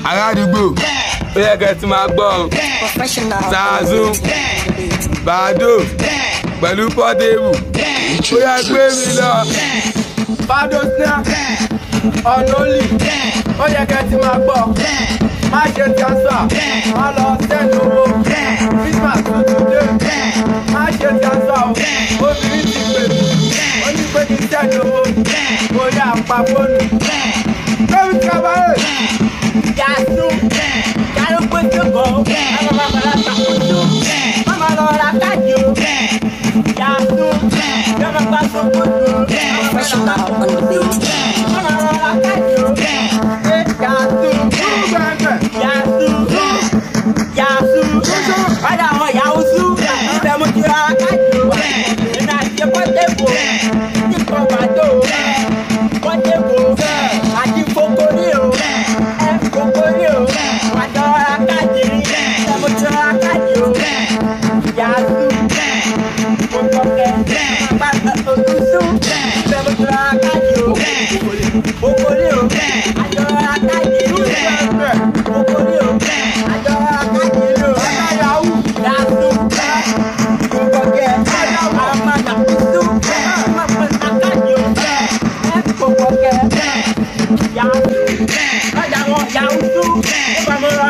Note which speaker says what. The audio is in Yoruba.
Speaker 1: aládùúgbò ó yẹ kẹ́ ẹ ti máa gbọ́ ọ
Speaker 2: Professional.
Speaker 1: Zazu. bàdó pẹ̀lú pọ́tébù ó yẹ gbé mi lọ.
Speaker 3: Bado snare, ọ̀nọ́lì, ó yẹ kẹ́ ti máa gbọ́. Má ṣe tíánsà, má lọ sẹ́nu owó. Christmas tuntun dé, má ṣe tíánsà o. Obìnrin ti pè mí, ó ní pé kí sẹ́nu owó. Mo yá pa fóònù. Lórí kábàárẹ̀. Yàtú, yàrá pé tó bọ̀, àwọn bàbá rà sàkóso. Màmá lọ ra káàdì o. Yàtú, yàrá pa sókòtò.
Speaker 2: Professional on the beat.
Speaker 3: Okòrí o, àjọ akájì ìlú ẹgbẹ́. Okòrí o, àjọ akájì ìlú ẹgbẹ́. Yahoo, yahoo, kòkòkè, àmàlà, ìlú, akájì o, kòkòkè, yahoo, ọjà wọn yahoo tú, ó bá mi rọ